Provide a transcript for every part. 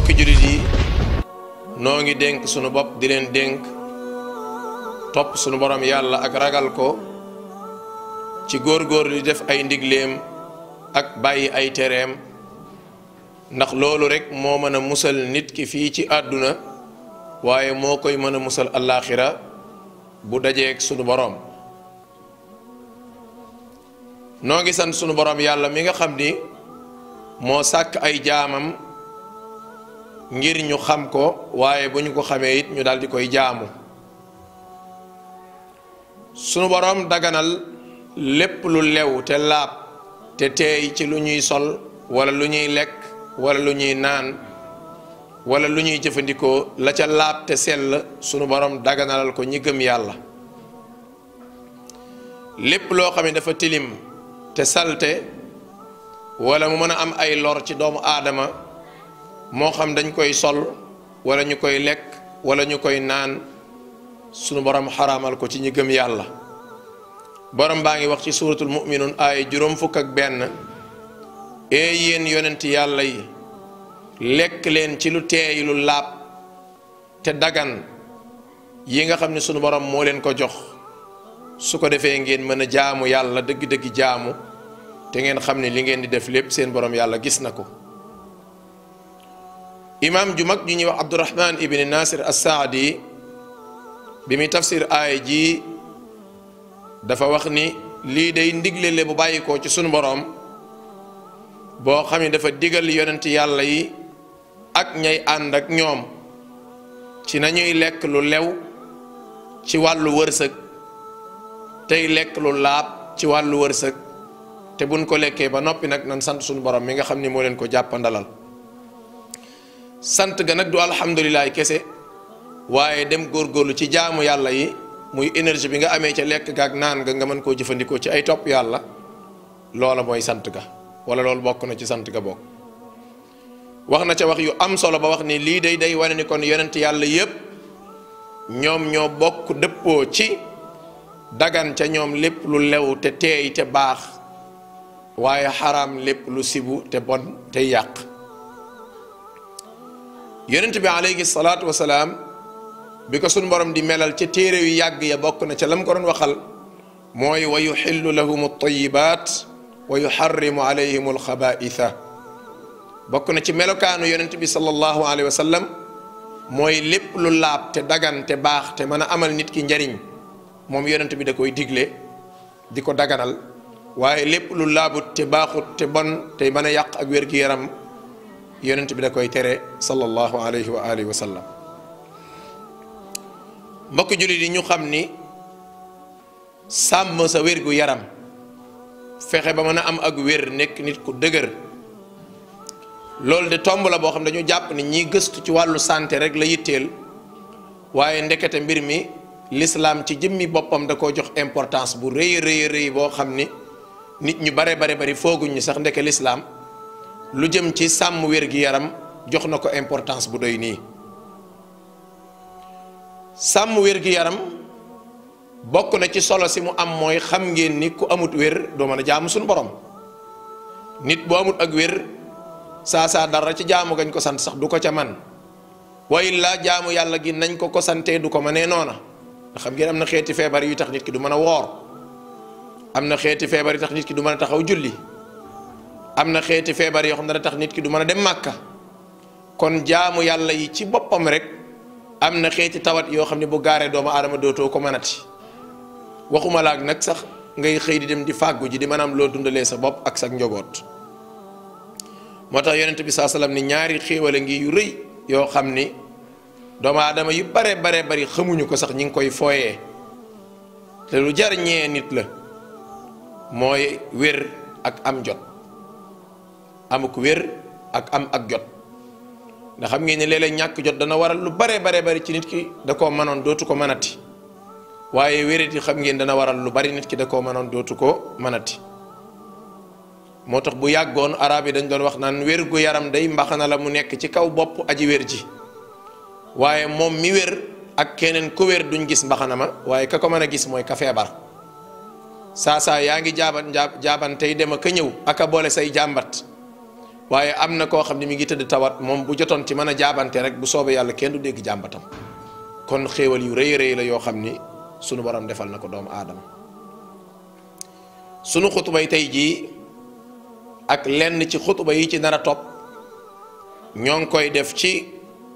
mbokki jullit yi noo ngi dénk sunu bopp di leen dénk topp sunu borom yàlla ak ragal ko ci góor-góor di def ay ndigleem ak bàyyi ay tereem ndax loolu rekk moo mën a musal nit ki fii ci àdduna waaye moo koy mën a musal allaaxira bu dajeeg sunu borom noo ngi sant sunu borom yàlla mi nga xam ni moo sàkk ay jaamam ngir ñu xam ko waaye bu ñu ko xamee it ñu daal di koy jaamu sunu borom daganal lépp lu lew te laab te teey ci lu ñuy sol wala lu ñuy lekk wala lu ñuy naan wala lu ñuy jëfandikoo la ca laab te sell sunu borom daganalal ko ñi gëm yàlla lépp loo xam ne dafa tilim te salte wala mu mën a am ay lor ci doomu aadama moo xam dañ koy sol wala ñu koy lekk wala ñu koy naan sunu borom xaraamal ko ci ñi gëm yàlla borom baa ngi wax ci suuratul mu'minun aaya juróom fukk ak benn ee yéen yonent yàlla yi lekk leen ci lu teey lu laab te dagan yi nga xam ne sunu borom moo leen ko jox su ko defee ngeen mën a jaamu yàlla dëgg-dëgg jaamu te ngeen xam ne li ngeen di def lépp seen borom yàlla gis na ko imaam ju mag ju ñuy wax abdurahman ibni nasir assaadi bi muy tafsir aaya ji dafa wax ni lii day ndiglele bu bàyyikoo ci sunu borom boo xam ne dafa digal yonent yàlla yi ak ñay ànd ak ñoom ci nañuy lekk lu lew ci wàllu wërsëg tey lekk lu laab ci wàllu wërsëg te buñ ko lekkee ba noppi nag nan sant suñu borom mi nga xam ni moo leen ko jàppandalal sant ga nag du alhamdulilah kese waaye dem góorgóorlu ci jaamu yàlla yi muy énergie bi nga amee ca lekk ga ak naan ga nga mën koo jëfandikoo ci ay topp yàlla loola mooy sant ga wala loolu bokk na ci sant ga bokk wax na ca wax yu am solo ba wax ni lii day day wane ni kon yonent yàlla yépp ñoom ñoo bokk dëppoo ci dagan ca ñoom lépp lu lew te teey te baax waaye xaraam lépp lu sibu te bon te yàq yonent bi aleyhi salaatu wasalaam bi ko sunu borom di melal ca téere yu yàgg ya bokk na ca lam ko doon waxal mooy wa yuxillu lahum altayibaat wa yuxarrimu alayhim alxabaitha bokk na ci melokaanu yonent bi sallallahu alayhi wa sallam mooy lépp lu laab te dagan te baax te mën a amal nit ki njariñ moom yonent bi da koy digle di ko daganal waaye lépp lu laabut te baaxut te bon te mën a yàq ak wér-gi-yaram yonent bi da koy tere sallallahu alayhi wa alihi wa sallam mbokk jullit yi ñu xam ni sàmm sa wér-gu-yaram fexe ba mën a am ak wér nekk nit ku dëgër loolu de tomb la boo xam dañu jàpp ni ñiy gëstu ci wàllu santé rek la yitteel waaye ndekete mbir mi l'islam ci jëmmi boppam da koo jox importance bu rëy rëy rëy boo xam ni nit ñu bare bare bari fooguñ ñi sax ndeke l'islam lu jëm ci sàmm wér-gi-yaram jox na ko importance bu doy nii sàmm wér-gi-yaram bokk na ci solo si mu am mooy xam ngeen ni ku amut wér doo mën a jaamu suñu borom nit bu amut ak wér saa saa dara ci jaamu gañ ko sant sax du ko ca man way la jaamu yàlla gi nañ ko ko santee du ko mënee noona nga xam ngeen am na xeeti feebar yu tax nit ki du mën a woor am na xeeti feebar yu tax nit ki du mën a taxaw julli am na xeeti feebar yoo xam ne dana tax nit ki du mën a dem màkka kon jaamu yàlla yi ci boppam rek am na xeeti tawat yoo xam ne bu gaaree doomu aadama dootoo ko mënati waxuma laag nag sax ngay xëy di dem di fàggu ji di mën a am loo dundalee sa bopp ak sa njoboot moo tax yonent bi saa salaam ni ñaari xéewale ngi yu rëy yoo xam ni doomu aadama yu bare bare bari xamuñu ko sax ñi ngi koy fooyee te lu jar ñee nit la mooy wér ak am jot amuk wér ak am ak jot ndax xam ngeen ne léeg-léeg ñàkk jot dana waral lu bare bare bari ci nit ki da koo mënoon dootu ko mënati waaye wériti xam ngeen dana waral lu bari nit ki da koo mënoon dootu ko mënati moo tax bu yàggoon arab yi dañ doon wax naan wér gu yaram day mbaxana la mu nekk ci kaw bopp aji wér ji waaye moom mi wér ak keneen ku wér duñ gis mbaxana ma waaye ka ko mën a gis mooy ka feebar saa saa yaa ngi jaaban jaab jaaban tey dem ak a ñëw ak a boole say jàmbat waaye am na koo xam ne mi ngi tëdd tawat moom bu jotoon ci mën a jaabante rek bu soobee yàlla kenn du dégg jàmbatam kon xéewal yu rëy rëy la yoo xam ni sunu borom defal na ko doomu aadama sunu xutubay tey jii ak lenn ci xutuba yi ci nar a topp ñoo ngi koy def ci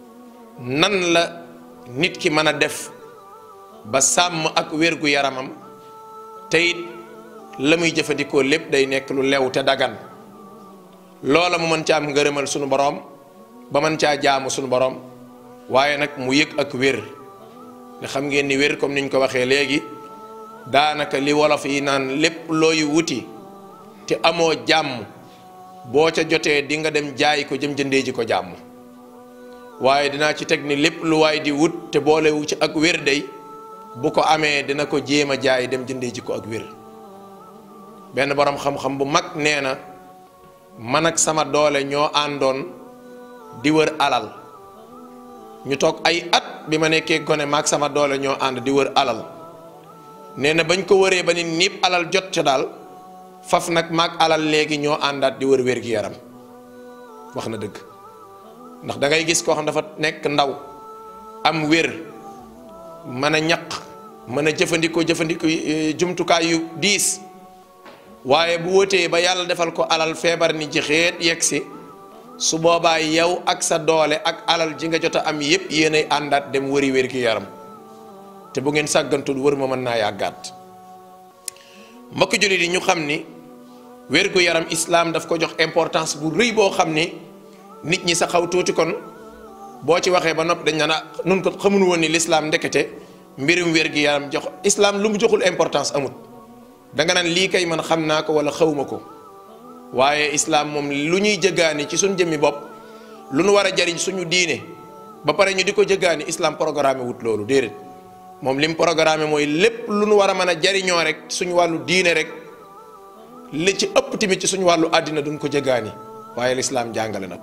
nan la nit ki mën a def ba sàmm ak wérgu yaramam te it la muy jëfandikoo lépp day nekk lu lew te dagan loola mu mën ca am ngërëmal sunu borom ba mën caa jaamu sunu borom waaye nag mu yëg ak wér nga xam ngeen ni wér comme niñ ko waxee léegi daanaka li wolof yi naan lépp looy wuti te amoo jàmm boo ca jotee di nga dem jaay ko jëm jëndee ji ko jàmm waaye dinaa ci teg ni lépp lu waay di wut te boolewu ci ak wér day bu ko amee dina ko jéem a jaay dem jëndee ji ko ak wér benn borom xam-xam bu mag nee na man ak sama doole ñoo àndoon di wër alal ñu toog ay at bi ma nekkee gone maag sama doole ñoo ànd di wër alal nee na bañ ko wëree ba ni niib alal jot ca daal faf nag maag alal léegi ñoo àndaat di wër wér gi yaram wax na dëgg ndax da ngay gis koo xam dafa nekk ndaw am wér mën a ñaq mën a jëfandikoo jëfandikoo jumtukaay yu diis waaye bu wóotee ba yàlla defal ko alal feebar ni ci xeet yegg si su boobaa yow ak sa doole ak alal ji nga jot a am yépp yéenay àndaat dem wëri wér gi yaram te bu ngeen sàggantul wër ma mën naa yàggaat mbokk jullit yi ñu xam ni wér gu yaram islaam daf ko jox importance bu rëy boo xam ni nit ñi sa xaw tuuti kon boo ci waxee ba nopp dañ naan nun ko xamuñu woon ni lislaam ndekete mbirum wér gi yaram jox islaam lu mu joxul importance amut danga naan lii kay man xam naa ko wala xawma ko waaye islaam moom lu ñuy jëggaani ci suñ jëmmi bopp lu nu war a jariñ suñu diine ba pare ñu di ko jëggaani islaam programme wut loolu déedéet moom lim programme mooy lépp lu nu war a mën a jariñoo rek suñu wàllu diine rek li ci ëpp tamit ci suñu wàllu àddina duñ ko jëggaani waaye lislaam jàngale na ko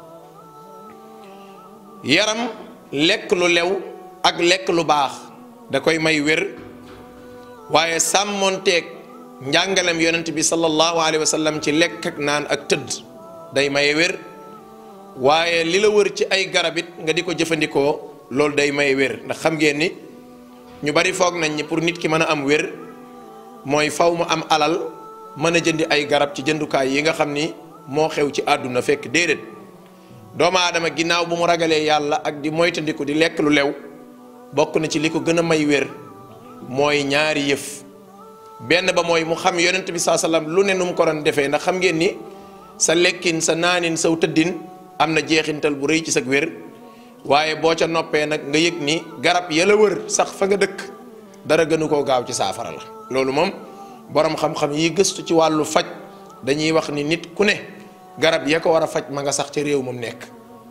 yaram lekk lu lew ak lekk lu baax da koy may wér waaye sàmmonteeg njàngalem yonent bi sallallahu alayhi wa sallam ci lekk ak naan ak tëdd day maye wér waaye li la wër ci ay garab it nga di ko jëfandikoo loolu day maye wér ndax xam ngeen ni ñu bari foog nañ ni pour nit ki mën a am wér mooy faw mu am alal mën a jëndi ay garab ci jëndukaay yi nga xam ni moo xew ci àdduna fekk déedéet doomu aadama ginnaaw bu mu ragalee yàlla ak di moytandiku di lekk lu lew bokk na ci li ko gën a may wér mooy ñaari yëf benn ba mooy mu xam yonent bi saa sallam lu ne nu mu ko doon defee ndax xam ngeen ni sa lekkin sa naanin saw tëddin am na jeexintal bu rëy ci sa wér waaye boo ca noppee nag nga yëg ni garab ya la wër sax fa nga dëkk dara gënu koo gaaw ci saafara la loolu moom borom xam-xam yi gëstu ci wàllu faj dañuy wax ni nit ku ne garab ya ko war a faj ma nga sax ca réew moom nekk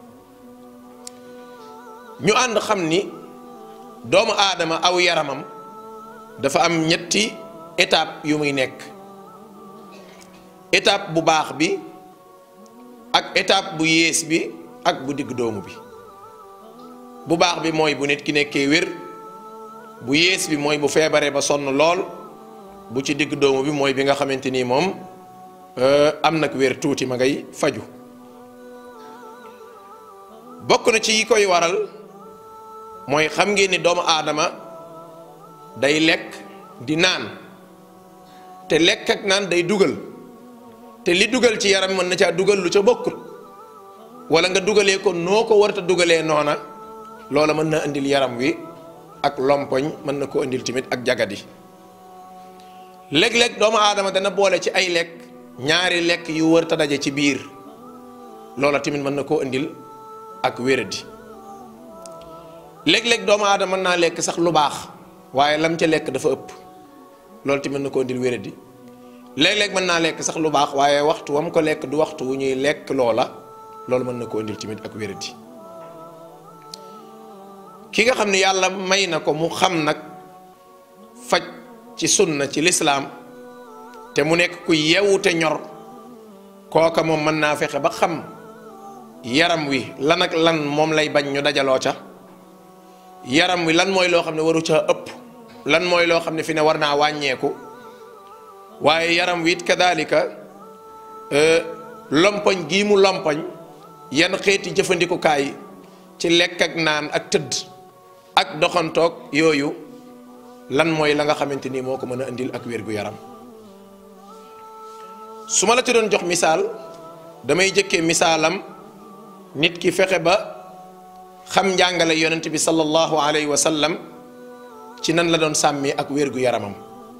ñu ànd xam ni doomu aadama aw yaramam dafa am ñetti étape yu muy nekk étape bu baax bi ak étape bu yées bi ak bu digg doomu bi bu baax bi mooy bu nit ki nekkee wér bu yées bi mooy bu feebaree ba sonn lool bu ci digg doomu bi mooy bi nga xamante ni moom am nag wér tuuti ma ngay faju bokk na ci yi koy waral mooy xam ngeen ni doomu aadama day lekk di naan te lekk ak naan day dugal te li dugal ci yaram mën na caa dugal lu ca bokkut wala nga dugalee ko noo ko warta dugalee noona loola mën na indil yaram wi ak lompoñ mën na koo indil tamit ak jagadi léeg-léeg doomu aadama dana boole ci ay lekk ñaari lekk yu wër ta daje ci biir loola tamit mën na koo indil ak wéradi léeg-léeg doomu aadama mën naa lekk sax lu baax waaye lam ca lekk dafa ëpp loolu tamit mën na koo indil wéradi léeg-léeg mën naa lekk sax lu baax waaye waxtu wam ko lekk du waxtu wu ñuy lekk loola loolu mën na koo indil tamit ak wéradi ki nga xam ne yàlla may na ko mu xam nag faj ci sunna ci lislaam te mu nekk ku yewu te ñor kooka moom mën naa fexe ba xam yaram wi lan ak lan moom lay bañ ñu dajaloo ca yaram wi lan mooy loo xam ne waru ca ëpp lan mooy loo xam ne fi ne war naa wàññeeku waaye yaram wi it kadaalika lompoñ gii mu lompoñ yan xeeti jëfandikukaay ci lekk ak naan ak tëdd ak doxantoog yooyu lan mooy la nga xamante ni moo ko mën a indil ak wér-gu-yaram su ma la ci doon jox misaal damay jëkkee misaalam nit ki fexe ba xam njàngale yonent bi sallallahu alayhi wa sallam ci nan la doon sàmmee ak wér-gu-yaramam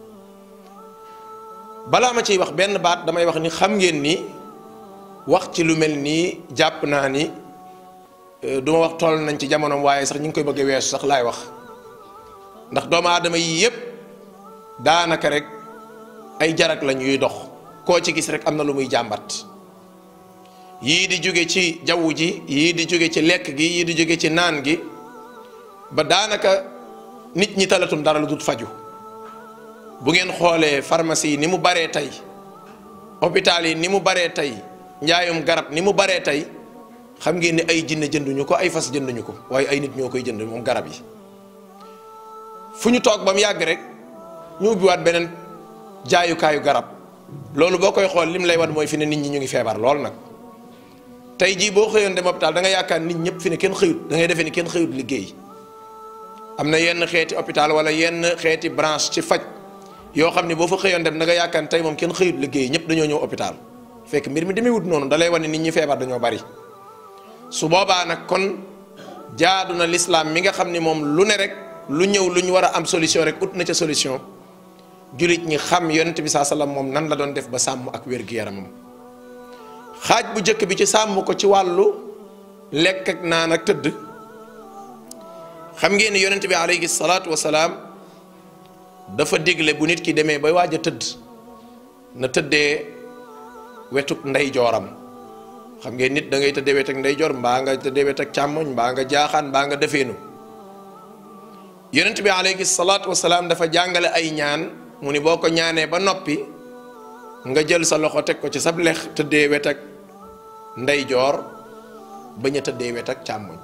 balaa ma ciy wax benn baat damay wax ni xam ngeen ni wax ci lu mel nii jàpp naa ni du ma wax toll nañ ci jamonoom waaye sax ñu ngi koy bëgg a weesu sax laay wax ndax doomu aadama yi yépp daanaka rek ay jarak la ñuy dox koo ci gis rek am na lu muy jàmbat yii di jóge ci jaww ji yii di jóge ci lekk gi yii di jóge ci naan gi ba daanaka nit ñi talatum dara lu dul faju bu ngeen xoolee pharmacie yi ni mu baree tey hôpital yi ni mu baree tey njaayum garab ni mu baree tey xam ngeen ni ay jinne jënduñu ko ay fas jënduñu ko waaye ay nit ñoo koy jënd moom garab yi fu ñu toog ba mu yàgg rek ñu ubbiwaat beneen jaayukaayu garab loolu boo koy xool lim lay wan mooy fi ne nit ñi ñu ngi feebar lool nag tey jii boo xëyoon dem hôpital da nga yaakaar nit ñëpp fi ne kenn xëyut da ngay defee ni kenn xëyut liggéey am na yenn xeeti hôpital wala yenn xeeti branche ci faj yoo xam ne boo fa xëyoon dem da nga yaakaar ni tey moom kenn xëyut liggéey ñëpp dañoo ñëw hôpital fekk mbir mi demewut noonu da lay wan ne nit ñi feebar dañoo bari su boobaa nag kon jaadu na lislaam mi nga xam ni moom lu ne rek lu ñëw lu ñu war a am solution rek ut na ca solution jullit ñi xam yonent bi saa sallam moom nan la doon def ba sàmm ak wér-gu-yaramam xaaj bu njëkk bi ci sàmm ko ci wàllu lekk ak naan ak tëdd xam ngeen ni yonent bi alayhi salaatu wasalaam dafa digle bu nit ki demee ba waaj a tëdd na tëddee wetuk ndey jooram xam ngeen nit da ngay tëddee wet ak ndey joor mbaa nga tëddee wet ak càmmoñ mbaa nga jaaxaan mbaa nga defeenu yonent bi alayhi salaatu wasalaam dafa jàngale ay ñaan mu ni boo ko ñaanee ba noppi nga jël sa loxo teg ko ci sab lex tëddee wet ak ndeyjoor bañ a tëddee wet ak càmmoñ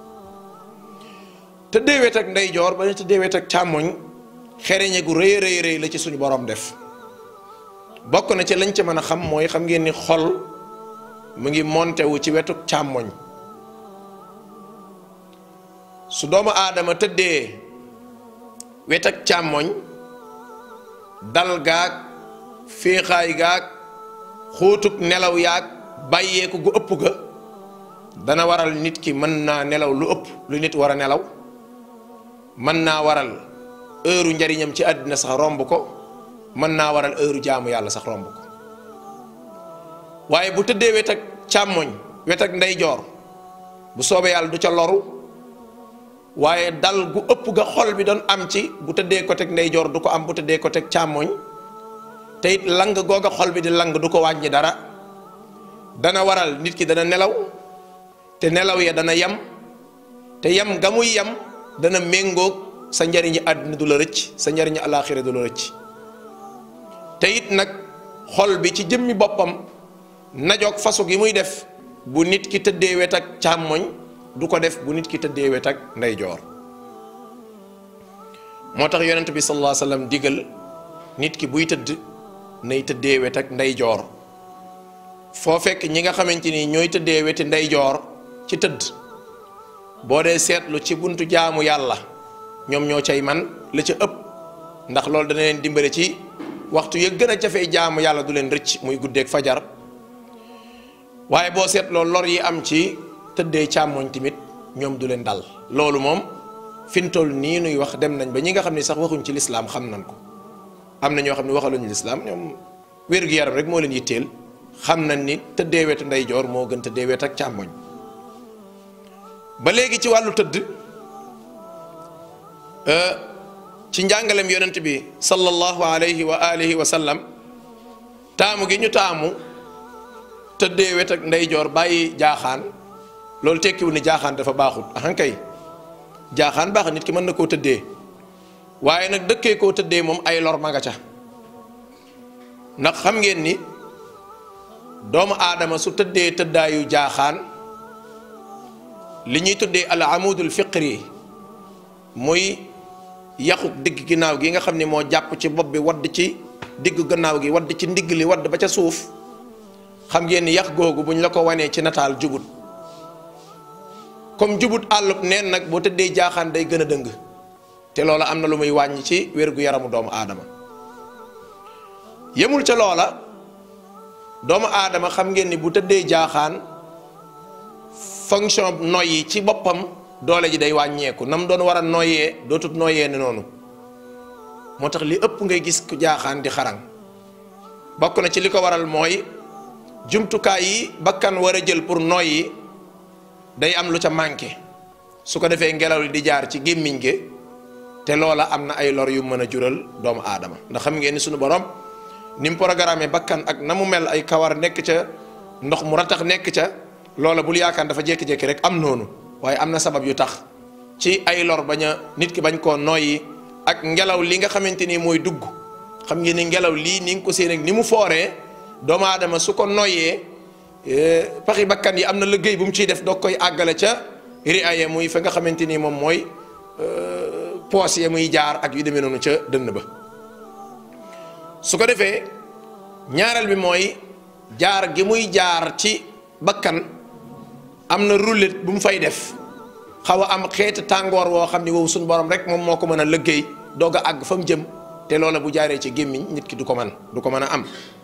tëddee wet ak ndeyjoor bañ a tëddee wet ak càmmoñ xereñe gu rëy rëy rëy la ci suñu borom def bokk na ci lañ ci mën a xam mooy xam ngeen ni xol mu ngi monté wu ci wetu càmmoñ su doomu aadama tëddee wet ak càmmoñ dal gaag féexaay gaag xóotug nelaw yaag bàyyeeku gu ëpp ga dana waral nit ki mën naa nelaw lu ëpp lu nit war a nelaw mën naa waral heure njariñam ci àddina sax romb ko mën naa waral heure jaamu yàlla sax romb ko waaye bu tëddee wet ak càmmoñ wet ak ndeyjoor bu soobee yàlla du ca loru waaye dal gu ëpp ga xol bi doon am ci bu tëddee ko teg ndeyjoor du ko am bu tëddee ko teg càmmoñ te it lang googa xol bi di lang du ko wàññi dara dana waral nit ki dana nelaw te nelaw ya dana yam te yam ga muy yam dana méngoog sa njariñi àddina du la rëcc sa njariñi alaaxira du la rëcc te it nag xol bi ci jëmmi boppam najoog fasu gi muy def bu nit ki tëddee wet ak càmmoñ du ko def bu nit ki tëddee wet ak ndeyjoor moo tax yonent bi sallallahu alayhi wa sallam digal nit ki buy tëdd nay tëddee wet ak ndeyjoor foo fekk ñi nga xamante ni ñooy tëddee weti ndeyjoor ci tëdd boo dee seetlu ci buntu jaamu yàlla ñoom ñoo cay man la ca ëpp ndax loolu dana leen dimbale ci waxtu ya gën a jafee jaamu yàlla du leen rëcc muy guddeeg fajar waaye boo seetloo lor yi am ci tëddee càmmoñ tamit ñoom du leen dal loolu moom fi mu toll nii nuy wax dem nañ ba ñi nga xam ne sax waxuñ ci lislaam xam nañ ko am na ñoo xam ne waxaluñu lislaam ñoom wér-gu-yaram rek moo leen yitteel xam nañ ni tëddee wetu ndeyjoor moo gën tëddee wet ak càmmoñ ba léegi ci wàllu tëdd ci njàngalem yonent bi sallallahu alayhi wa alihi wa sallam taamu gi ñu taamu tëddee wet ak ndeyjoor bàyyi jaaxaan loolu tekkiwul ni jaaxaan dafa baaxut ahankay jaaxaan baax nit ki mën na koo tëddee waaye nag dëkkee koo tëddee moom ay lor ma nga ca ndax xam ngeen ni doomu aadama su tëddee tëddaayu jaaxaan li ñuy tuddee al amudul fiqri muy yaxuk digg ginnaaw gi nga xam ne moo jàpp ci bopp bi wadd ci digg gannaaw gi wadd ci ndigg li wadd ba ca suuf xam ngeen ni yax googu buñ la ko wanee ci nataal jubut comme jubut àllub neen nag boo tëddee jaaxaan day gën a dëng te loola am na lu muy wàññi ci wér gu yaramu doomu aadama yemul ca loola doomu aadama xam ngeen ni bu tëddee jaaxaan fonction noyyi ci boppam doole ji day wàññeeku nam doon war a noyyee dootut noyyee ni noonu moo tax li ëpp ngay gis ku jaaxaan di xarang bokk na ci li ko waral mooy jumtukaay yi bakkan war a jël pour noyyi day am lu ca manqué su ko defee ngelaw li di jaar ci gémmiñ gi te loola am na ay lor yu mën a jural doomu aadama ndax xam ngeen ni suñu borom ni mu programme bakkan ak na mu mel ay kawar nekk ca ndox mu ratax nekk ca loola bul yaakaar dafa jékki-jékki rek am noonu waaye am na sabab yu tax ci ay lor bañ a nit ki bañ koo noyyi ak ngelaw li nga xamante ni mooy dugg xam ngeen ni ngelaw lii ni nga ko seen ak ni mu fooree doomu aadama su ko noyyee paxi bakkan yi am na liggéey bu mu ciy def doog koy àggale ca riaye muy fa nga xamante ni moom mooy poos ya muy jaar ak yu demee noonu ca dënn ba su ko defee ñaareel bi mooy jaar gi muy jaar ci bakkan am na roulet bu mu fay def xaw a am xeeti tàngoor woo xam ni wow suñu borom rek moom moo ko mën a liggéey doog a àgg fa mu jëm te loola bu jaaree ci gémmiñ nit ki du ko man du ko mën a am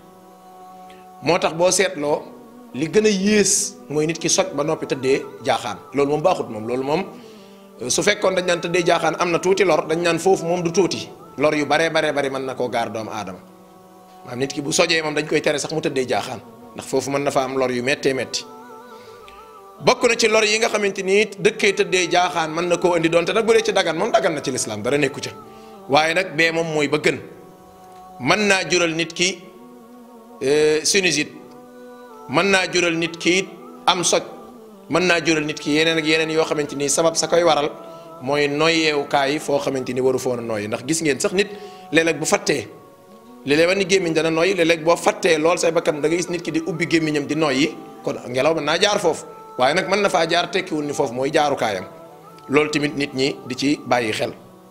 moo tax boo seetloo li gën a yées mooy nit ki soj ba noppi tëddee jaaxaan loolu moom baaxut moom loolu moom su fekkoon dañ naan tëddee jaaxaan am na tuuti lor dañ naan foofu moom du tuuti lor yu baree baree bari mën na koo gaar doomu aadama maanaam nit ki bu sojee moom dañ koy tere sax mu tëddee jaaxaan ndax foofu mën na fa am lor yu méttee métti bokk na ci lor yi nga xamante ni dëkkee tëddee jaaxaan mën na koo indi doonte nag bu dee ci dagan moom dagan na ci lislaam dara nekku ca waaye nag bee moom mooy ba gën mën naa jural nit ki sinusite mën naa jural nit ki am soj mën naa jural nit ki yeneen ak yeneen yoo xamante ni sabab sa koy waral mooy noyyeewukaay foo xamante ni waru foon a nooyi ndax gis ngeen sax nit léeg-léeg bu fattee léeg-léeg ba ni gémmiñ dana nooyi léeg-léeg boo fattee lool say bakkan da nga gis nit ki di ubbi gémmiñam di nooyi kon ngelaw mën naa jaar foofu waaye nag mën na faa jaar tekkiwul ni foofu mooy jaarukaayam loolu tamit nit ñi di ci bàyyi xel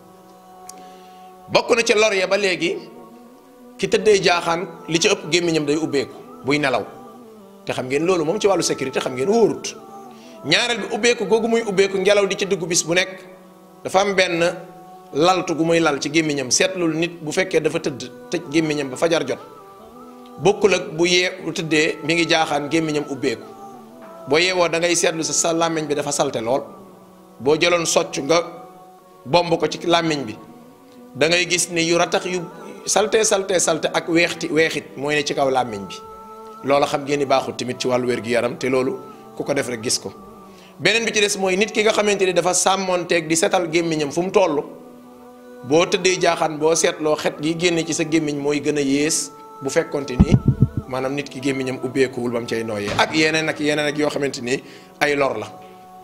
bokk na ci lor ya ba léegi ki tëddee jaaxaan li ci ëpp gémmiñam day ubbeeku buy nelaw te xam ngeen loolu moom ci wàllu sécurité xam ngeen wóorut ñaareel bi ubbeeku googu muy ubbeeku ngelaw di ci dugg bis bu nekk dafa am benn laltu gu muy lal ci gémmiñam seetlul nit bu fekkee dafa tëdd tëj gémmiñam ba fajar jot bokkul ak bu yee bu tëddee mi ngi jaaxaan gémmiñam ubbeeku boo yeewoo da ngay seetlu sa sa làmmiñ bi dafa salte lool boo jëloon socc nga bomb ko ci làmmiñ bi da ngay gis ni yu ratax yu salte salte salte ak weexti weexit mooy ne ci kaw làmmiñ bi loola xam ngeen ni baaxul tamit ci wàllu wér-gi-yaram te loolu ku ko def rek gis ko beneen bi ci des mooy nit ki nga xamante ni dafa sàmmoonteeg di setal gémmiñam fu mu toll boo tëddee jaaxaan boo seetloo xet gi génne ci sa gémmiñ mooy gën a yées bu fekkonte ni maanaam nit ki gémmiñam ubbeekuwul ba mu cay nooyee ak yeneen ak yeneen ak yoo xamante ni ay lor la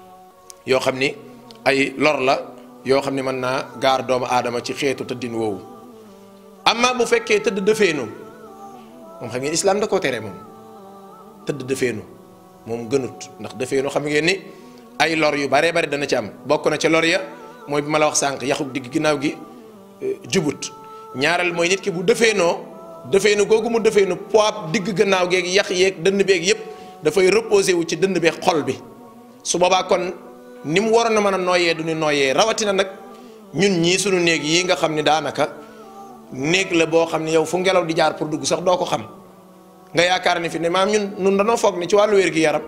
yoo xam ni ay lor la yoo xam ni mën naa gaar doomu aadama ci xeetu tëddin woowu amma bu fekkee tëdd dëfeenu moom xam ngeen islam da koo tere moom tëdd dëfeenu moom gënut ndax dëfeenu xam ngeen ni ay lor yu baree bari dana ci am bokk na ca lor ya mooy bi ma la wax sànq yaxuk digg ginnaaw gi jubut ñaareel mooy nit ki bu dëfeenoo dëfeenu googu mu dëfeenu poids digg gannaaw geeg yax yeeg dënn beeg yépp dafay reposé wu ci dënn beeg xol bi su boobaa kon ni mu waroon a mën a nooyee du ñu nooyee rawatina nag ñun ñii sunu néeg yi nga xam ni daanaka néeg la boo xam ne yow fu ngelaw di jaar pour dugg sax doo ko xam nga yaakaar ni fi ne maam ñun ñun danoo foog ni ci wàllu wér gi yaram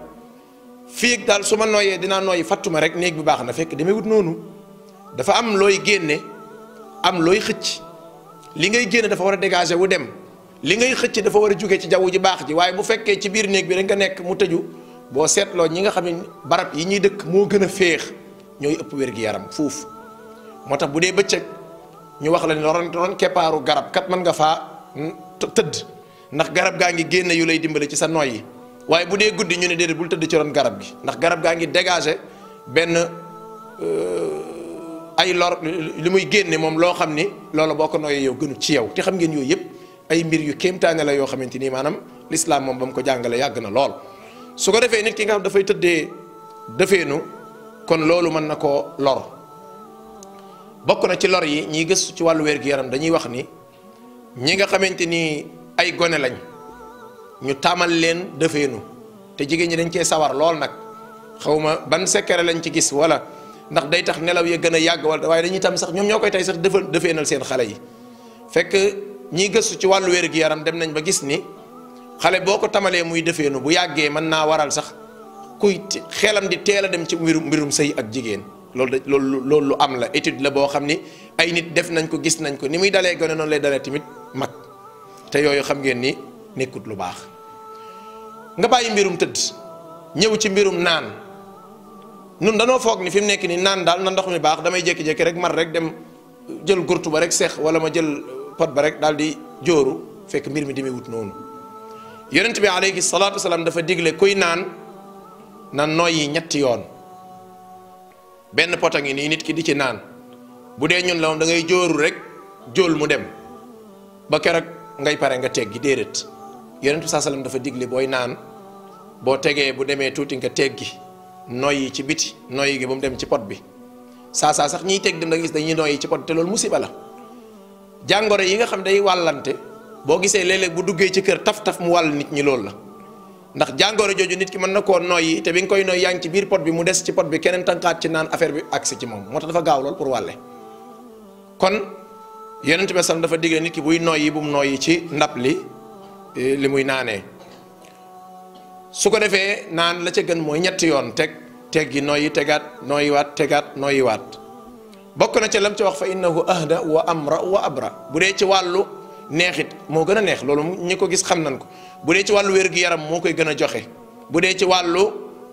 fii daal su ma nooyee dinaa nooyi fattuma rek néeg bi baax na fekk demee wut noonu dafa am looy génne am looy xëcc li ngay génne dafa war a dégager wu dem li ngay xëcc dafa war a jóge ci jaww ji baax ji waaye bu fekkee ci biir néeg bi rek nga nekk mu tëju boo seetloo ñi nga xam ne barab yi ñuy dëkk moo gën a féex ñooy ëpp wér gi yaram fuuf moo tax bu dee bëccëg ñu wax la ne ron ron keppaaru garab kat mën nga faa tëdd ndax garab gaa ngi génne yu lay dimbale ci sa noy yi waaye bu dee guddi ñu ne déedéet bul tëdd ci ron garab gi ndax garab gaa ngi dégager benn ay lor li muy génne moom loo xam ni loolu boo ko nooyee yow gënut ci yow te xam ngeen yooyu yëpp ay mbir yu kéemtaane la yoo xamante ni maanaam lislaam moom ba mu ko jàngale yàgg na lool su ko defee nit ki nga xam dafay tëddee dëfeenu kon loolu mën na koo lor bokk na ci lor yi ñiy gëstu ci wàllu wér-gu-yaram dañuy wax ni ñi nga xamante ni ay gone lañ ñu tàmmal leen defeenu te jigéen ñi dañ cee sawar lool nag xawma ban secret lañ ci gis wala ndax day tax nelaw ya gën a yàgg wala waaye dañuy tam sax ñoom ñoo koy tey sax defal defeenal seen xale yi fekk ñiy gëstu ci wàllu wér gi yaram dem nañ ba gis ni xale boo ko tamalee muy defeenu bu yàggee mën naa waral sax kuy xelam di teel a dem ci mbirum mbirum sëy ak jigéen loolu da loolu loolu lu am la étude la boo xam ni ay nit def nañ ko gis nañ ko ni muy dalee gone noonu lay dalee tamit mag te yooyu xam ngeen ni nekkut lu baax nga bàyyi mbirum tëdd ñëw ci mbirum naan nun danoo foog ni fi mu nekk ni naan daal na ndox mi baax damay jékki-jékki rek mar rek dem jël gurtu ba rek seex wala ma jël pot ba rek daal di jóoru fekk mbir mi demee wut noonu yonent bi alayhi salaatu wasalaam dafa digle kuy naan na noyyi ñetti yoon benn pot a ngi nii nit ki di ci naan bu dee ñun la moom da ngay jóoru rek jóol mu dem ba keroog ngay pare nga teggi déedéet yonent bi saa salaam dafa digle booy naan boo tegee bu demee tuuti nga teggi noyyi ci biti noyyi gi ba mu dem ci pot bi saa saa sax ñiy teg dem da gis dañuy noyyi ci pot te loolu musiba la jàngoro yi nga xam day wàllante boo gisee léeg-léeg bu duggee ci kër taf-taf mu wàll nit ñi loolu la ndax jàngoro jooju nit ki mën na koo noyyi te bi nga koy noyyi yaa ngi ci biir pot bi mu des ci pot bi keneen tànkaat ci naan affaire bi agsi ci moom moo tax dafa gaaw lool pour wàlle kon yonent bi sallam dafa digle nit ki buy noyyi bu mu noyyi ci ndab li li muy naanee su ko defee naan la ca gën mooy ñetti yoon teg teggi noyyi tegaat noyyiwaat tegaat noyyiwaat bokk na ca lam ca wax fa innahu ahda wa amra wa abra bu dee ci wàllu neexit moo gën a neex loolu ñi ko gis xam nañ ko bu dee ci wàllu wér-gu-yaram moo koy gën a joxe bu dee ci wàllu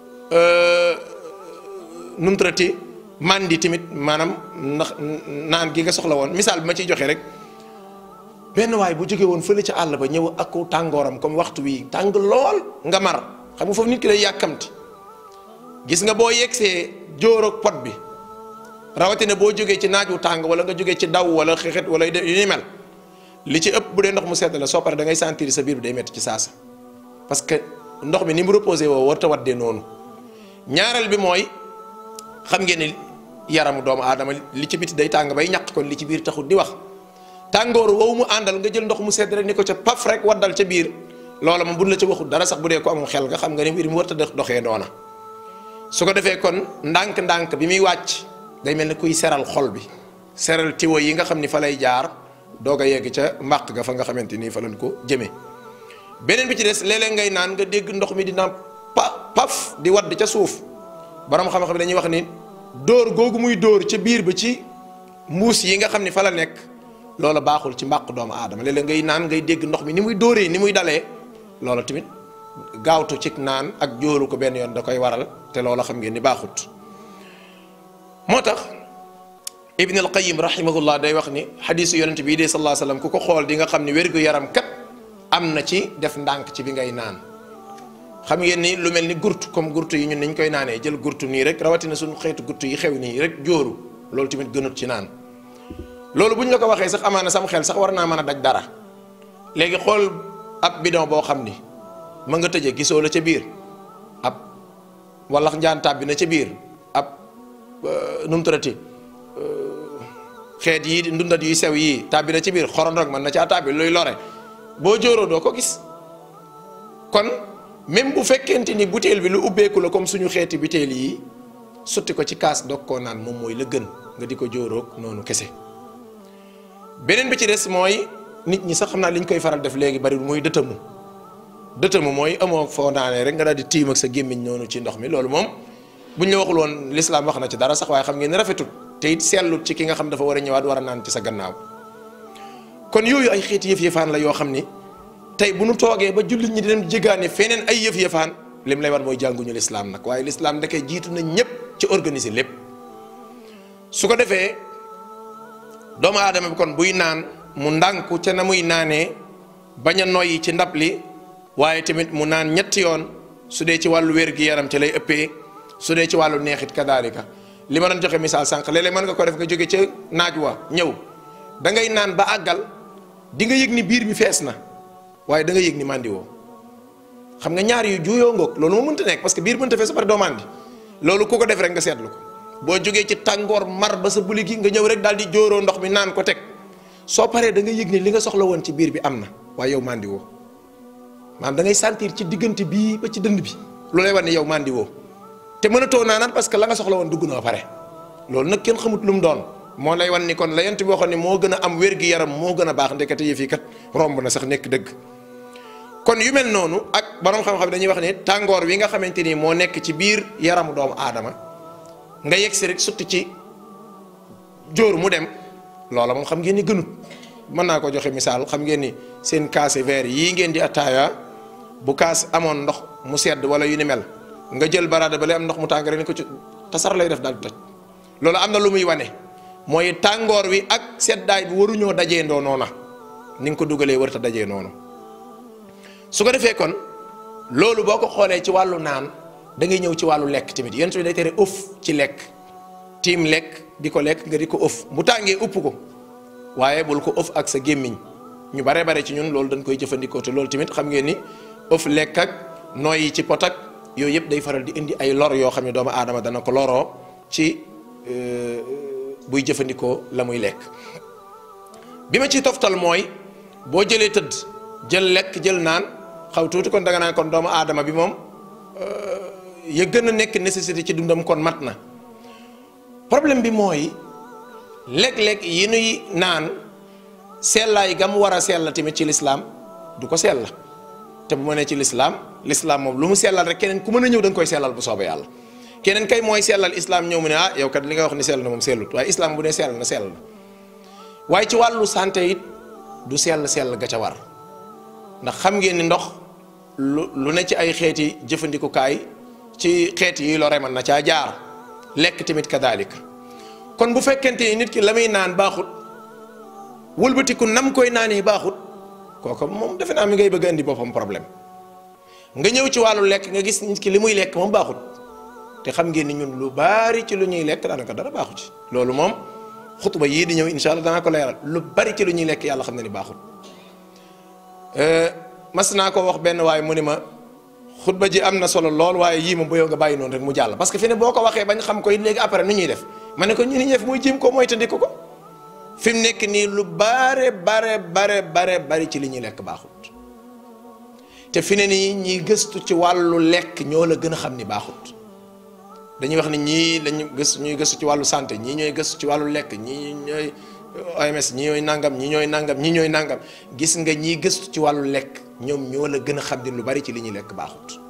numtrati mandi tamit maanaam ndax naan gi nga soxla woon misaal bi ma ciy joxe rek benn waay bu jóge woon fële ca àll ba ñëw ak ko tàngooram comme waxtu wi tàng lool nga mar xam nga foofu nit ki day yàkkamti gis nga boo yegsee jóoroog pot bi rawatina boo jógee ci naaj wu tàng wala nga jógee ci daw wala xexet wala yu ni mel li ci ëpp bu dee ndox mu sedd la soo paree da ngay sentir sa biir bi day metti ci saasa parce que ndox mi ni mu reposé woo warut a waddee noonu ñaareel bi mooy xam ngeen ni yaramu doomu aadama li ci biti day tàng bay ñaq kon li ci biir taxut di wax tàngooru woowu mu àndal nga jël ndox mu sedd rek ni ko ca paf rek waddal ca biir loola moom buñ la ca waxul dara sax bu dee ko amul xel nga xam nga ni mbir mi warut a doxee noona su ko defee kon ndànk-ndànk bi muy wàcc day mel ni kuy seral xol bi seral tiwo yi nga xam ni fa lay jaar doog a yegg ca mbàq ga fa nga xamante ni fa lañ ko jëmee beneen bi ci des léeg-léeg ngay naan nga dégg ndox mi dina pa paf di wadd ca suuf borom xam-xam bi dañuy wax ni dóor googu muy dóor ca biir ba ci mbuus yi nga xam ni fa la nekk loola baaxul ci mbàq doomu aadama léeg-léeg ngay naan ngay dégg ndox mi ni muy dóoree ni muy dalee loola tamit gaawtu ci naan ak jóoru ko benn yoon da koy waral te loola xam ngeen ni baaxut moo tax ibn al qayim rahimahullah day wax ni xadisu yonent bii de sallallahu alayhi wasallam ku ko xool di nga xam ni wérgu yaram kat am na ci def ndànk ci bi ngay naan xam ngeen ni lu mel ni gurtu comme gurtu yi ñun niñ koy naanee jël gurtu nii rek rawatina suñu xeetu gurtu yi xew nii rek jóoru loolu tamit gënut ci naan loolu bu ñu la ko waxee sax amaana sam xel sax war naa mën a daj dara léegi xool ab bidon boo xam ni ma nga tëjee gisoo la ca biir ab walax njaan tàbbi na ca biir ab nu mu tuddati xeet yi ndundat yuy sew yii tàbbi na ci biir xorondog mën na caa tàbbi luy lore boo jóoroo doo ko gis kon même bu fekkente ni butéel bi lu ubbeeku la comme suñu xeeti butéel yi sotti ko ci kaas dog koo naan moom mooy la gën nga di ko jóoroog noonu kese beneen bi ci des mooy nit ñi sax xam naa li ñu koy faral def léegi bari mooy dëtamu dëtamu mooy amoo foo naanee rek nga daal di tiim ak sa gémmiñ noonu ci ndox mi loolu moom bu ñu la waxul woon lislaam wax na ci dara sax waaye xam ngeen ne rafetul te it seetlut ci ki nga xam dafa war a ñëwaat war a naan ci sa gannaaw kon yooyu ay xeeti yëf yëfaan la yoo xam ni tey bu nu toogee ba jullit ñi di dem jéggaane feneen ay yëf yëfaan lim lay war mooy jànguñu lislaam nag waaye lislaam ndekee jiitu na ñëpp ci organiser lépp su ko defee doomu aadama bi kon buy naan mu ndànku ca na muy naanee bañ a noyyi ci ndab li waaye tamit mu naan ñetti yoon su dee ci wàllu wér-gi-yaram ci lay ëppee su dee ci wàllu neexit kadaalika li ma doon joxe misaal sànq léeg-léeg mën nga ko def nga jóge ca naaj wa ñëw da ngay naan ba àggal di nga yëg ni biir bi fees na waaye da nga yëg ni màndi woo xam nga ñaar yu juuyoo ngoog loolu moo mënta nekk parce que biir mënta fees ba pare doo màndi loolu ku ko def rek nga seetlu ko boo jógee ci tàngoor mar ba sa buli gi nga ñëw rek daal di jóoroo ndox mi naan ko teg soo paree da nga yëg ni li nga soxla woon ci biir bi am na waaye yow màndi woo maanaam da ngay sentir ci diggante bii ba ci dënd bi lu lay wan ne yow mandi woo te mënatoo naanaat parce que la nga soxla woon dugg na ba pare loolu nag kenn xamut lu mu doon moo lay wan ni kon la yent bi waxoon ni moo gën a am wér-gi-yaram moo gën a baax ndekete yëf yi kat romb na sax nekk dëgg kon yu mel noonu ak borom xam-xam dañuy wax ne tàngoor wi nga xamante ni moo nekk ci biir yaramu doomu aadama nga yegg si rek sutti ci jóor mu dem loola moom xam ngeen ni gënut mën naa ko joxe misaal xam ngeen ni seen kaasi verre yii ngeen di attaaya bu kaas amoon ndox mu sedd wala yu ni mel nga jël baraada ba lay am ndox mu tàng rek ni ko ci tasar lay def daal di toj loolu am na lu muy wane mooy tàngoor wi ak seddaay bi waruñoo dajee ndoo noona ni nga ko dugalee warta dajee noonu su ko defee kon loolu boo ko xoolee ci wàllu naan da ngay ñëw ci wàllu lekk tamit yéen bi day tere ëf ci lekk tiim lekk di ko lekk nga di ko ëf bu tàngee upp ko waaye bul ko ëf ak sa gémmiñ ñu bare bare ci ñun loolu dañ koy jëfandikoo te loolu tamit xam ngeen ni ëf lekk ak nooy yi ci pot ak yooyu yëpp day faral di indi ay lor yoo xam ne doomu aadama dana ko loroo ci buy jëfandikoo la muy lekk bi ma ciy toftal mooy boo jëlee tëdd jël lekk jël naan xaw tuuti kon danga naan kon doomu aadama bi moom ya gën a nekk nécessité ci dundam kon mat na problème bi mooy léeg-léeg yi nuy naan sellaay ga mu war a sell tamit ci lislaam du ko sell te bu ma nee ci lislaam lislaam moom lu mu sellal rek keneen ku mën a ñëw da nga koy sellal bu soobee yàlla keneen kay mooy sellal islaam ñëw mu ne ah yow kat li nga wax ni sell na moom sellut waaye islaam bu ne sell na sell na waaye ci wàllu santé it du sell sell ga ca war ndax xam ngeen ni ndox lu lu ne ci ay xeeti jëfandikukaay ci xeet yi lore mën na caa jaar lekk tamit kadaalika kon bu fekkente ni nit ki la muy naan baaxut wëlbatiku nam koy naanee baaxut kooku moom defe naa mi ngay bëgg a indi boppam problème nga ñëw ci wàllu lekk nga gis nit ki li muy lekk moom baaxut te xam ngeen ni ñun lu bari ci lu ñuy lekk daanaka dara baaxu ci loolu moom xutba yii di ñëw incha allah danaa ko leeral lu bari ci lu ñuy lekk yàlla xam na ni baaxut mas naa ko wax benn waaye mu ni ma xutba ji am na solo lool waaye yii moom ba yow nga bàyyi noonu rek mu jàll parce que fi ne boo ko waxee bañ xam ko it léegi après nu ñuy def ma ne ko ñu ni ñëf muy jéem ko mooy tëndiku ko fi mu nekk nii lu bare bare bare bare bari ci li ñuy lekk baaxut te fi ne nii ñiy gëstu ci wàllu lekk ñoo la gën a xam ni baaxut dañuy wax ni ñii lañu gëstu ñuy gëstu ci wàllu santé ñii ñooy gëstu ci wàllu lekk ñii ñooy OMS ñii ñooy nangam ñii ñooy nangam ñii ñooy nangam gis nga ñiy gëstu ci wàllu lekk ñoom ñoo la gën a xam ni lu bari ci li ñuy lekk baaxut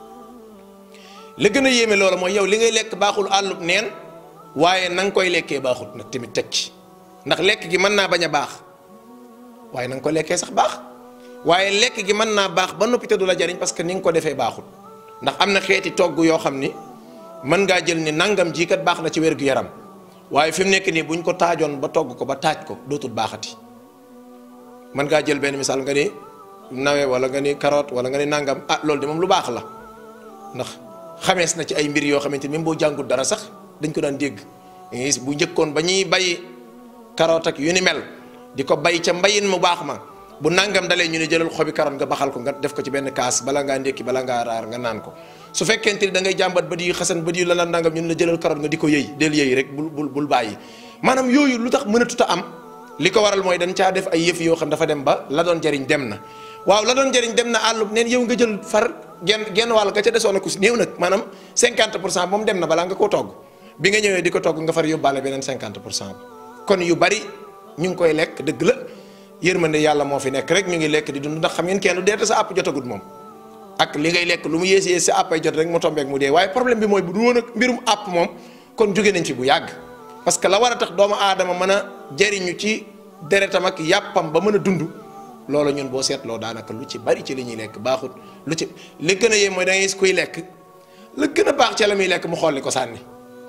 la gën a yéeme loola mooy yow li ngay lekk baaxul àllub neen waaye na nga koy lekkee baaxut nag tamit teg ci ndax lekk gi mën naa bañ a baax waaye na nga ko lekkee sax baax waaye lekk gi mën naa baax ba noppi te du la jariñ parce que ni nga ko defee baaxut ndax am na xeeti togg yoo xam ni mën ngaa jël ni nangam jii kat baax na ci wér-gu-yaram waaye fi mu nekk nii buñ ko taajoon ba togg ko ba taaj ko dootul baaxati mën ngaa jël benn misaal nga ni nawe wala nga ni carotte wala nga ni nangam ah loolu de moom lu baax la ndax xamees na ci ay mbir yoo xamante ni même boo jàngul dara sax dañ ko daan dégg gis bu njëkkoon ba ñuy bay carotte ak yu ni mel di ko bay ca mbayin mu baax ma bu nangam dalee ñu ne jëlal xobi carotte nga baxal ko nga def ko ci benn kaas bala ngaa ndékki bala ngaa raar nga naan ko su fekkente ni da ngay jàmbat bët yu xasan bët yu la la nangam ñu ne la jëlal carotte nga di ko yëy del yëy rek bul bul bul bàyyi maanaam yooyu lu tax mënatut a am li ko waral mooy dañ caa def ay yëf yoo xam dafa dem ba la doon jariñ dem na waaw la doon jariñ dem na àllub neen yow nga jël far genn genn wàll nga ca desoon ku si néew nag maanaam 50 pour cent moom dem na balaa nga koo togg bi nga ñëwee di ko togg nga far yóbbaale beneen 50 pour cent kon yu bari ñu ngi koy lekk dëgg la yërmande yàlla moo fi nekk rek ñu ngi lekk di dund ndax xam ngeen kenn deete sa àpp jotagut moom ak li ngay lekk lu mu yées yées sa àppay jot rek mu tombeek mu dee waaye problème bi mooy bu du woon ak mbirum àpp moom kon jóge nañ fi bu yàgg parce que la war a tax doomu aadama mën a jariñu ci deretam ak yàppam ba mën a dund loolu ñun boo seetloo daanaka lu ci bari ci li ñuy lekk baaxut lu ci li gën a yéem mooy da ngay gis kuy lekk la gën a baax ca la muy lekk mu xolli ko sànni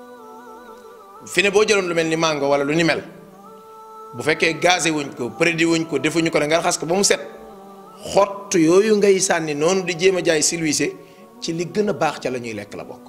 fi ne boo jëloon lu mel ni mango wala lu ni mel bu fekkee gazé wuñ ko prédit wuñ ko defuñu ko ne nga raxas ko ba mu set xott yooyu ngay sànni noonu di jéem a jaay silwise ci li gën a baax ca la ñuy lekk la bokk.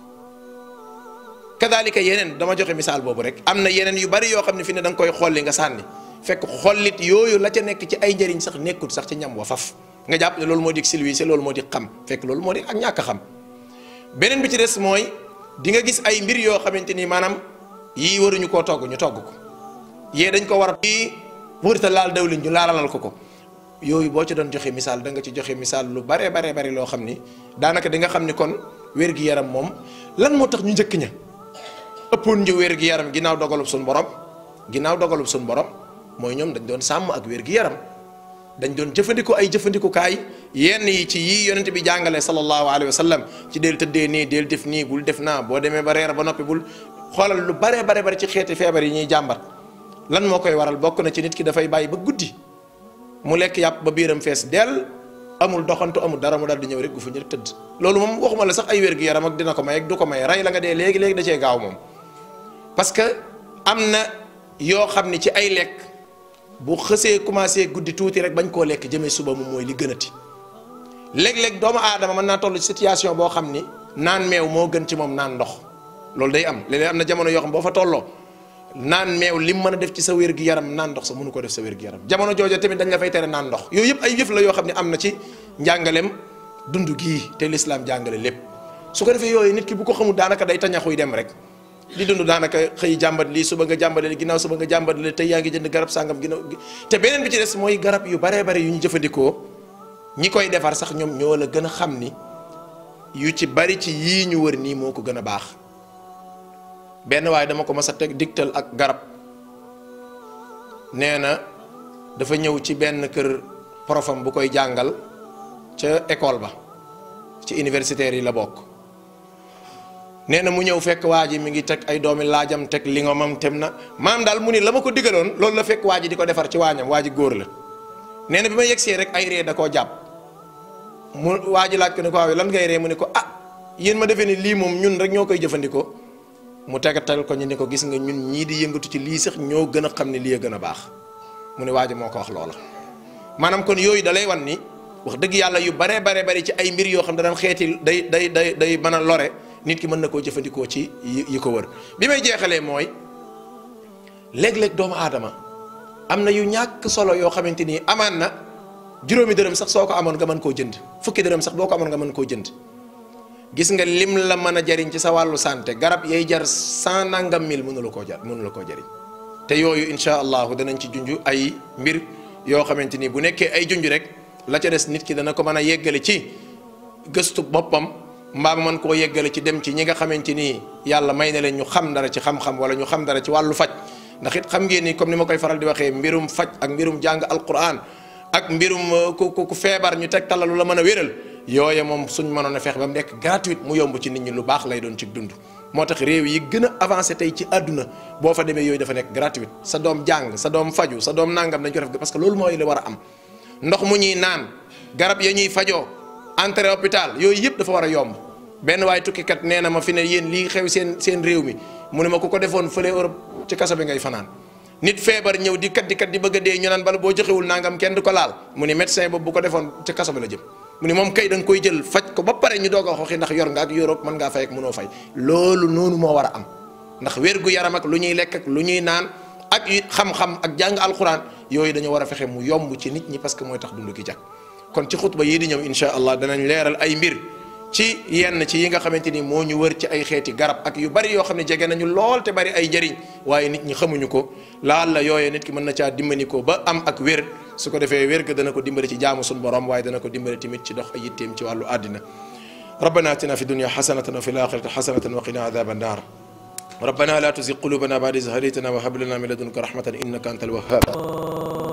kadaalika yeneen dama joxe misaal boobu rek am na yeneen yu bari yoo xam ne fi ne da nga koy xolli nga sànni fekk xollit yooyu la ca nekk ci ay njëriñ sax nekkut sax ci ñam wa faf nga jàpp ne loolu moo di silwise loolu moo di xam fekk loolu moo di ak ñàkk a xam beneen bi ci des mooy di nga gis ay mbir yoo xamante ni maanaam yii waruñu koo togg ñu togg ko yee dañ ko war a yii wërta laal dawlin ñu laalalal ko ko yooyu boo ci doon joxe misaal da nga ci joxe misaal lu bare bare bari loo xam ni daanaka di nga xam ni kon wér-gi-yaram moom lan moo tax ñu njëkk ña ëppoon ñu wér-gi-yaram ginnaaw dogalub suñu borom ginnaaw dogalub suñu borom mooy ñoom dañ doon sàmm ak wér-gi-yaram dañ doon jëfandikoo ay jëfandikukaay yenn yi ci yii yonent bi jàngale sallallahu alayhi wa sallam ci del tëddee nii del def nii bul def naa boo demee ba reer ba noppi bul xoolal lu bare bare bari ci xeeti feebar yi ñuy jàmbat lan moo koy waral bokk na ci nit ki dafay bàyyi ba guddi mu lekk yàpp ba biiram fees dell amul doxantu amul dara mu dal di ñëw rek gu fu ñu tëdd loolu moom waxuma la sax ay wér-gu-yaram ak dina ko may ak du ko may rey la nga dee léegi léegi da cee gaaw moom parce que am na yoo xam ni ci ay lekk bu xësee commencé guddi tuuti rek bañ koo lekk jëmee suba moom mooy li gënati léeg-léeg doomu aadama mën naa toll ci situation boo xam ni naan meew moo gën ci moom naan ndox loolu day am léeg-léeg am na jamono yoo xam boo fa tolloo naan meew lim mën a def ci sa wér gi yaram naan ndox sa mënu ko def sa wér gi yaram jamono joojo tamit dañ la fay tere naan ndox yooyu yëpp ay yëf la yoo xam ne am na ci njàngaleem dund gii te lislaam jàngale lépp su ko defee yooyu nit ki bu ko xamul daanaka day tañaxuy dem rek di dund daanaka xëy jàmbat lii suba nga jàmbale li ginnaaw suba nga jàmbat li tey yaa ngi jënd garab sàngam ginnaaw te beneen bi ci des mooy garab yu baree bare yu ñu jëfandikoo ñi koy defar sax ñoom ñoo la gën a xam ni yu ci bari ci yii ñu wër nii moo ko gën a baax benn waaye dama ko mas a teg digtal ak garab nee na dafa ñëw ci benn kër profam bu koy jàngal ca école ba ci universitaire yi la bokk nee na mu ñëw fekk waa ji mi ngi teg ay doomi laajam teg li nga mam tem na maam daal mu ni la ma ko digaloon loolu la fekk waa ji di ko defar ci waañam waa ji góor la nee na bi ma yegsee rek ay ree da koo jàpp mu waa ji laaj ko ne ko waaw lan ngay ree mu ne ko ah yéen ma defee ni lii moom ñun rek ñoo koy jëfandikoo mu tegatal ko ñu ne ko gis nga ñun ñii di yëngatu ci lii sax ñoo gën a xam ne lii a gën a baax mu ne waa ji moo ko wax loola maanaam kon yooyu da lay wan ni wax dëgg yàlla yu baree bare bari ci ay mbir yoo xam ne daan xeeti day day day day mën a lore nit ki mën na koo jëfandikoo ci yi ko wër bi may jeexalee mooy léeg-léeg doomu aadama am na yu ñàkk solo yoo xamante ni amaan na juróomi dërëm sax soo ko amoon nga mën koo jënd fukki dërëm sax boo ko amoon nga mën koo jënd gis nga lim la mën a jariñ ci sa wàllu santé garab yay jar cent nangam mille mënu la koo jar mënu la koo jariñ te yooyu incha allahu danañ ci junj ay mbir yoo xamante ni bu nekkee ay junj rek la ca des nit ki dana ko mën a yeggale ci gëstu boppam mbaa mën koo yeggale ci dem ci ñi nga xamante ni yàlla may na leen ñu xam dara ci xam-xam wala ñu xam dara ci wàllu faj ndax it xam ngeen ni comme ni ma koy faral di waxee mbirum faj ak mbirum jàng alquran ak mbirum ku ku feebar ñu teg talalu la mën a wéral yooye moom suñ mënoon a feex ba mu nekk gratuite mu yomb ci nit ñi lu baax lay doon ci dund moo tax réew yi gën a avancé tey ci àdduna boo fa demee yooyu dafa nekk gratuite sa doom jàng sa doom faju sa doom nangam dañ ko def parce que loolu mooy li war a am ndox mu ñuy naan garab ya ñuy fajoo entrée hôpital yooyu yëpp dafa war a yomb benn waaye tukkikat nee na ma fi ne yéen lii xew seen seen réew mi mu ne ma ku ko defoon fële Europe ci kaso bi ngay fanaan nit feebar ñëw di kat di kat di bëgg a dee ñu naan bala boo joxewul nangam kenn du ko laal mu ni médecin boobu bu ko defoon ci kaso bi la jëm mu ni moom kay da nga koy jël faj ko ba pare ñu doog a waxi ndax yor nga ak Europe mën ngaa fay ak mënoo fay loolu noonu moo war a am ndax wér gu yaram ak lu ñuy lekk ak lu ñuy naan ak xam-xam ak jàng alquran yooyu dañu war a fexe mu yomb ci nit ñi parce que mooy tax dund gi jag kon ci xutba yii di ñëw insha allah danañ leeral ay mbir ci yenn ci yi nga xamante ni moo ñu wër ci ay xeeti garab ak yu bari yoo xam ne jege nañu lool te bari ay njëriñ waaye nit ñi xamuñu ko laal la yooyee nit ki mën na caa dimbali ko ba am ak wér su ko defee wér ga dana ko dimbali ci jaamu suñu borom waaye dana ko dimbali tamit ci dox ay yitteem ci wàllu àddina ربنا اتنا في الدنيا حسنة وفي الآخرة حسنة وقنا عذاب النار ربنا لا تزغ قلوبنا بعد إذ هديتنا وهب لنا من لدنك رحمة إنك أنت الوهاب